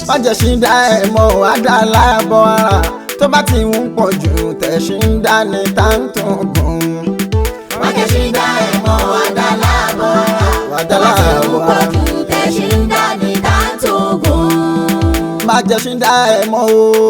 májèṣí dá ẹ̀ mọ́ àdá láàbọ̀ ara tó bá ti ń pọ̀ jù tẹ̀sí ń dá ní táǹtò gùn. májèṣí dá ẹ̀ mọ́ àdá láàbọ̀ ara Àdá tó bá ti ń láàbọ̀ pọ̀ ara. jù tẹ̀sí ń dá ní táǹtògùn. májèṣí dá ẹ̀ mọ́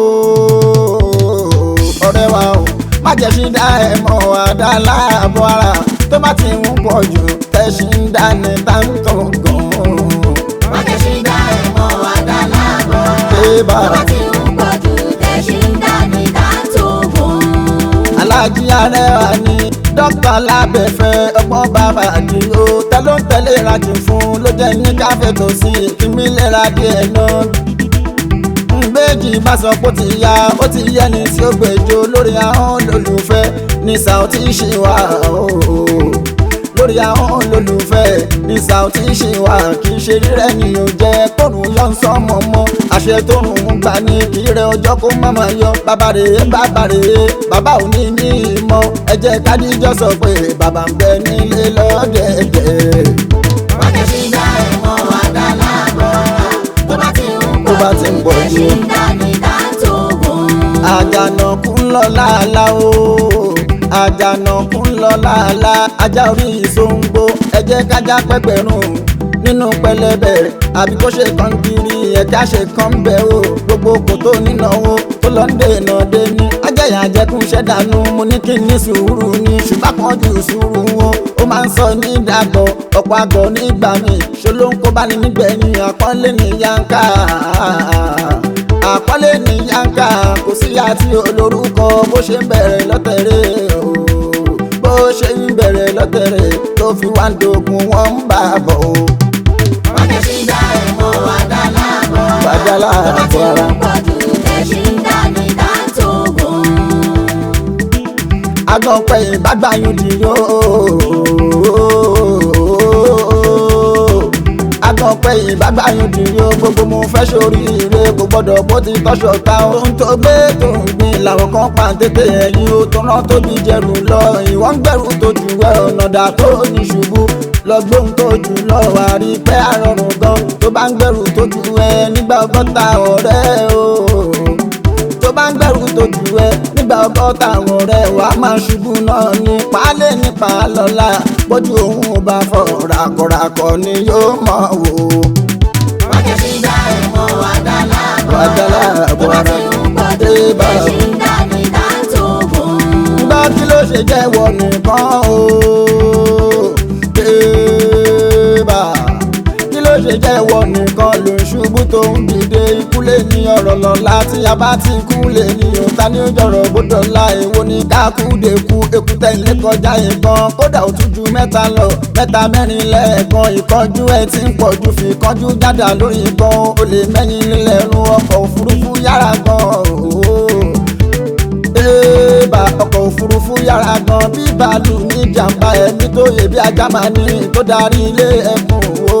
ooo ọ̀rẹ́ wa o májèṣí dá ẹ̀ mọ́ àdá láàbọ̀ ara tó bá ti ń pọ̀ jù tẹ̀sí ń dá ní táǹtò gùn. májèṣí dá ẹ̀ mọ́ àdá láàbọ̀ ara Ébà. tó bá ti ń pọ̀ jù tẹ̀sí ń dá ní táǹtògùn. alájí arẹwà ni dókítà lábẹ́fẹ́ ọgbọ́n bàbá àdìo tẹ ló ń tẹ̀lé ìrajì fún ló jẹ́ ní káfẹ́ tó sí ìkíní lera díẹ̀ náà. ngbèjì bá sọ pé ó ti ya ó ti yẹ ni tí ó gbèjò lórí ahọ́n lólùfẹ́ ní Saoty ṣì wà ooo lórí ahọ́n lólùfẹ́ ní Saoty ṣì wà kì í ṣe rírẹ́ ni ò jẹ́ kóòrùn yọ ń sọmọ mọ́ àṣẹ tó rùn ún gbà ní kí rẹ ọjọ́ kó má máa yọ bàbá rèé bàbá rèé bàbá ò ní ní ìmọ̀ ẹ jẹ́ kádíjọ́ sọ pé bàbá ń bẹ nílé lọ́dẹ̀ẹ̀dẹ̀. májèṣí dá ẹ̀ mọ́ àdá láàbọ̀ ara tó bá ti ń Tó bá ti ń pọ̀ pọ̀ jù. jù tẹ̀sí ń dá ní táǹtògùn. àjànàkú ń lọ láàlá o àjànàkú ń lọ láàlá ajá orí ìsóńgbó ẹ jẹ́ kájá pẹ́pẹ́rún nínú pẹlẹbẹ àbí kó ṣe kan kiri ẹ̀ka ṣe kan bẹ́ o gbogbo kò tó nínáwó tó lọ ń dènà dé ní ajẹ́yà àjẹkùn ṣẹ́dánù mo ní kí n ní sùúrù ní ṣùgbọ́n kan ju sùúrù wọn ó máa ń sọ ní ìdàgbọ́ ọ̀pọ̀ àgọ́ nígbà mi ṣe ló ń kó bá ní nígbẹ̀yìn àpọ́nlé ní yánká àpọ́nlé ní yánká kò sí àti olórúkọ bó ṣe ń bẹ̀rẹ̀ lọ́tẹ̀rẹ̀ o bó ṣe ń bẹ̀rẹ̀ lọ́tẹ̀rẹ̀ tó fi wá ń dogun wọ́n ń bà bọ̀ o. májèṣí dá ẹ̀ mọ́ àdá láàbọ̀ ara Àdá láàbọ̀ tó bá ti ara. ń pọ̀ jù tẹ̀sí ń dá ní táǹtògùn. agbọ̀npẹ̀ ìbágbáyún di yó. agbọ̀npẹ̀ ìbágbáyún di yó gbogbo mo fẹ́ sóríire kò gbọ́dọ̀ bó ti tọ́ṣọ ta ohun tó gbé tó ń gbin làwọn kan pa tètè ẹ̀yìn o tó rán tóbi jẹrù lọ ìwọ ń gbẹrù tó jù ẹ ọ̀nà dà tó ní ṣubú lọ gbóhùn tó jù lọ wà rí pé àrọ̀rùn gan tó bá ń gbẹrù tó jù ẹ nígbà ọgọ́ta ọ̀rẹ́ o tó bá ń gbẹ̀rù tó jù ẹ nígbà ọgọ́ta àwọn ọ̀rẹ́ wa máa ṣubú náà ní pálẹ̀ nípa lọ́la bójú òun ò bá fọ ràkọ̀ràkọ̀ ni yóò mọ̀ wò. májèṣí dá ẹ̀ mọ́ àdá láàbọ̀ Àdá ara láàbọ̀ tó bá ara. ti ń pọ̀ jù Ébà. tẹ̀sí ń dá ní táǹtògùn. gbọ́ kí ló ṣe jẹ́wọ́ nìkan o. Ébà. kí ló ṣe jẹ́wọ́ nìkan ló ń ṣubú tó ń dìde ikú lè ní ọ̀rọ̀ lọ́la tí a bá ti kú lè ní òta ní òjọ̀rọ̀ gbọ́dọ̀ la èwo ní kákúdékú èkúté ilé kọjá ìbọn kódà ó tún ju mẹ́ta lọ mẹ́ta mẹ́rin lẹ́ẹ̀kan ìkánjú ẹ̀ ti ń pọ̀ ju fi kánjú jáda lórí ìbọn ó lè mẹ́yìn lílẹ̀rún ọkọ̀ òfurufú yára gan-an ooo bébà ọkọ̀ òfurufú yára gan bí bàálù ní jàǹbá ẹni tó yẹ bí ajá máa ní tó darí ilé ẹkùn o.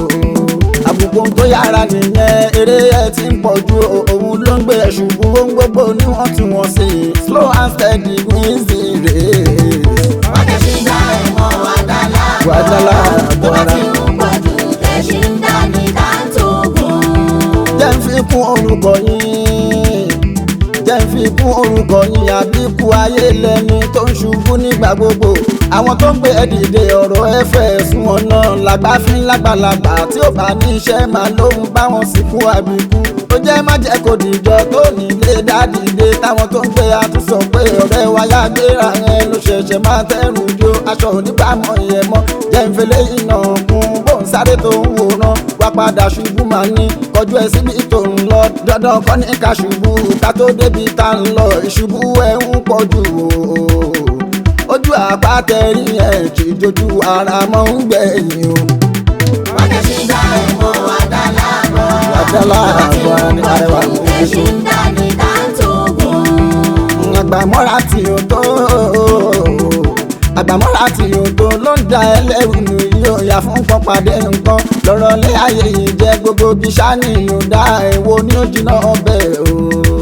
àbùkù tó yára nìyẹn eré ẹ ti ń pọ̀ ju òun ló ń gbé ṣubú ohun gbogbo níwọ̀ntúnwọ̀nsì slow and steady wins the race. májèṣí dá ẹ̀ mọ́ àdá láàbọ̀ Àdá ara láàbọ̀ tó bá ara. ti ń pọ̀ jù tẹ̀sí ń dá ní táǹtògùn. jẹ́ ń fi kún orúkọ yín jẹ́ ń fi kún orúkọ yín àbíkú ayé lẹ́ni tó ń ṣubú nígbà gbogbo àwọn tó ń gbé ẹ dìde ọ̀rọ̀ ẹ fẹ́ sún ọ̀nà làgbà fi ń lágbàlagbà tí ó bá ní iṣẹ́ máa lóhun báwọn sìnkú àbíkú ó jẹ́ má jẹ́ kó dìjọ tó nílé dádìde táwọn tó ń gbé àtúnṣọ pé ọ̀rẹ́ wa yá gbéra yẹn ló ṣẹ̀ṣẹ̀ máa tẹ́rù jó aṣọ onígbàmọ̀ yẹn mọ́ jẹ́ ń fẹlẹ́ iná kún bóun sáré tó ń wòran wá padà ṣubú máa ní kọjú ẹ síbi tó ń lọ dandan kọ́ ní ká ṣubú ká tó débi tá ń lọ ìṣubú ẹ ń pọ̀ jù o ojú àpátẹ́rì ẹ̀ kì í dojú ara mọ́ ń gbẹ̀yìn o. májèṣí dá ẹ̀ mọ́ àdá láàbọ̀ ara Àdá láàbọ̀ ara ní arẹwà tó kò bá fi ti ń dá ní táǹtògùn. àgbàmọ́ra tí o tó àgbàmọ́ra tí o tó ló ń da ẹlẹ́rù nù yóò yà fún pọ́pàdé nǹkan lọ́rọ̀ lé ayé yìí jẹ́ gbogbo bí sani yóò dá èwo ní ó jiná ọbẹ̀ o.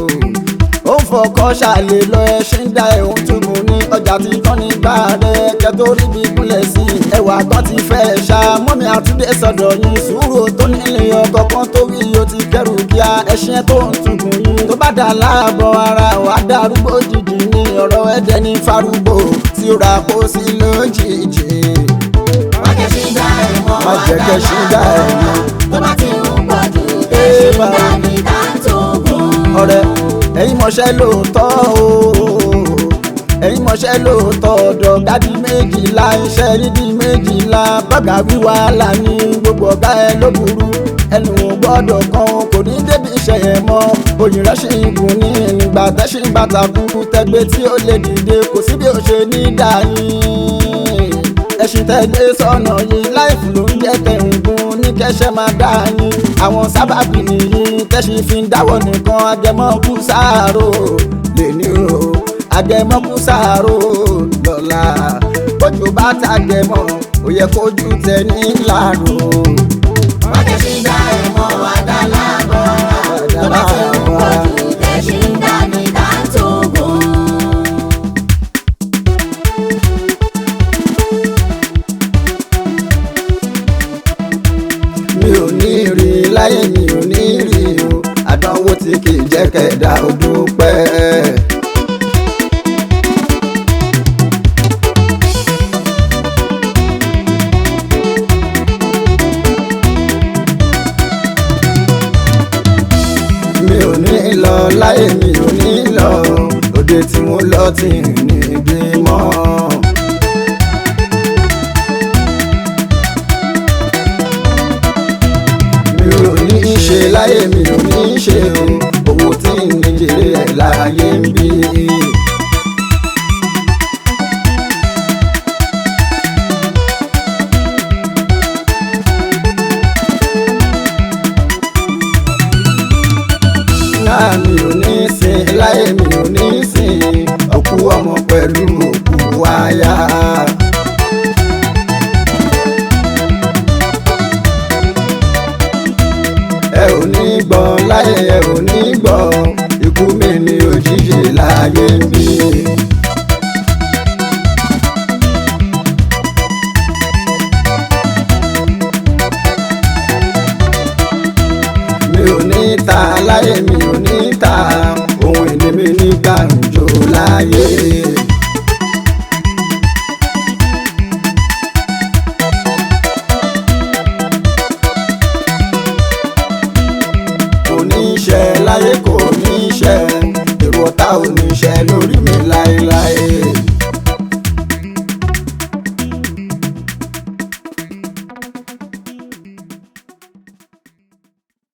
ó ń fọkọ́ ṣàlè lọ ẹṣin dá ẹ̀hún túbú ní ọjà tí tán ní gbà rẹ̀ kẹtó rí bí gúnlẹ̀ sí i ẹwà kan ti fẹ́ ṣá mọ́mi àtúndé sọ̀dọ̀ yín sùúrù tó nílé ọkọ̀ kan tó rí o ti kẹrù kí ya ẹṣin ẹ tó ń tuntun yìí tó bá dà láàbọ̀ ara wà á darúgbó jìjì ní ọ̀rọ̀ ẹ̀dẹ̀ ní farúgbó tí ó ra kó sí lójijì. má jẹ́ ṣì dá ẹ̀ mọ́ Má jẹ́ kẹ́ ṣì dá ẹ̀ mọ́. tó bá ti ń pọ̀ jù ẹṣin Ébà. dá ní dáńtógún. ọ̀rẹ́ ẹ̀yin mọ̀ṣẹ́ lóòótọ́ o ẹ̀yin mọ̀ṣẹ́ lóòótọ́ ọ̀dọ̀ gádì méjìlá iṣẹ́ rídì méjìlá bọ́gà wíwá là ní gbogbo ọ̀gá ẹ ló burú ẹnu ò gbọ́dọ̀ kan kò ní débi iṣẹ́ yẹn mọ́ òyìn rẹ̀ ṣì ń gùn ní ìgbà tẹ́ṣin bàtà kúkú tẹgbẹ́ tí ó lè dìde kò sí bí ó ṣe ní dáyìn ẹṣin tẹ́gbẹ́ sọ̀nà yìí láìfù ló ń jẹ́ kẹ̀hìngún ní kẹ́ṣẹ́ máa dá yín àwọn sábàbí nìyí tẹ́ṣin fi ń dáwọ́ nìkan agẹmọ́kú sáàrò lè ní o agẹmọ́kú sáàrò lọ́la bójú bá tàgẹmọ́ ó yẹ kójú tẹ ní láàrò. má jẹ́ ṣì dá ẹ̀ mọ́ àdá láàbọ̀ tó bá ti ń pọ̀ jù ẹṣin dá ní dáńtógún. mi ò ní rí láyé mi ò ní rí o àdánwò tí kì í jẹ́ kẹ̀dá ó dúpẹ́. mi ò ní lọ láyé mi ò ní lọ òde tí mo lọ tí ń ní bímọ. mi ò ní ṣe láyé mi ò ní ṣe o owó tí ń ní jèrè ẹ̀ láyé ń bí. náà mi ò ní sin láyé mi ò ní sin òkú ọmọ pẹ̀lú òkú aya. ẹ ò ní gbọ́ láyé ẹ ò ní gbọ́ ikú mi ní òjijì láyé ń bí. mi ò ní ta láyé mi ò ní ta ohun ìní mi ní gbàǹjo láyé. kò ní ṣe láyé kò ní ṣe èrò ọ̀tá ò ní ṣe lórí mi láéláé.